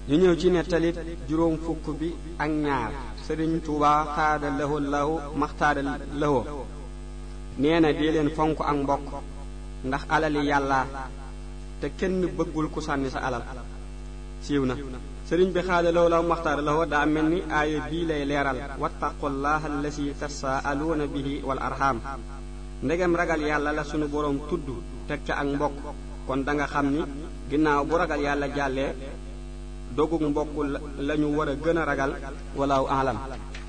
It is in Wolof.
ñu ñëw ci nettali juróom fukk bi ak ñaar sëriñ Tuuba xaada lahu lahu maxtaada lahu nee na dee leen fonk ak mbokk ndax alali yàlla te kenn bëggul ku sànni sa alal siiw na sëriñ bi xaada lahu lahu maxtaada lahu daa mel ni aaya bii lay leeral wattaqullaha allasi tasaaluuna bihi wal arham ndegem ragal yàlla la sunu boroom tudd teg ca ak mbokk kon da nga xam ni ginnaaw bu ragal yàlla jàllee dogug mbokk lañu war a gën a ragal walaaw alam